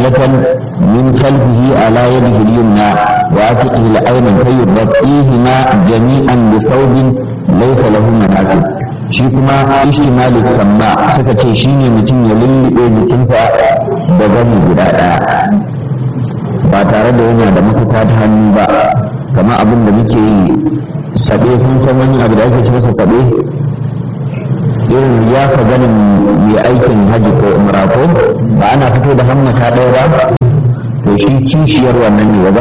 حبلة من خلفه على يده اليمنى وعاتقه الأيمن فيغطيهما جميعا بثوب ليس له مناكب shi kuma ishtimali samma suka ce shine mutum ya lullube jikinsa da gani guda ɗaya ba tare da yana da mafita ta hannu ba kamar abin da muke yi saɓe kun san wani abu da ake ce masa saɓe irin ya ka ganin mai aikin hajji ko umra ko ba ana fito da hammata ɗaya ba to shi kishiyar wannan ne